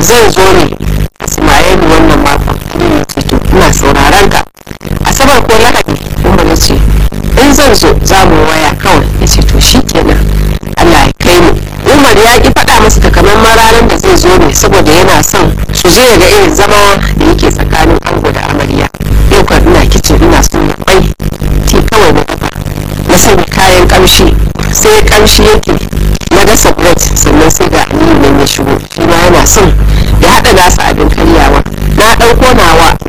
zan zo ne ismail wannan makon ya ce to ina sauraron ka asabar ko lahadi umar ya ce in zan zo za mu waya kawai ya ce to shi kenan allah ya kai mu umar ya ki faɗa masa takamaiman ranar da zai zo ne saboda yana son su zo ya ga irin zama da yake tsakanin ango da amarya yau kan ina kicin ina son ya kwai ti kawai na dafa na sanya kayan kamshi sai kamshi yake na gasa bread sannan sai ga aliyu nan ya shigo shi ma yana son ya haɗa nasa abin karyawa na ɗauko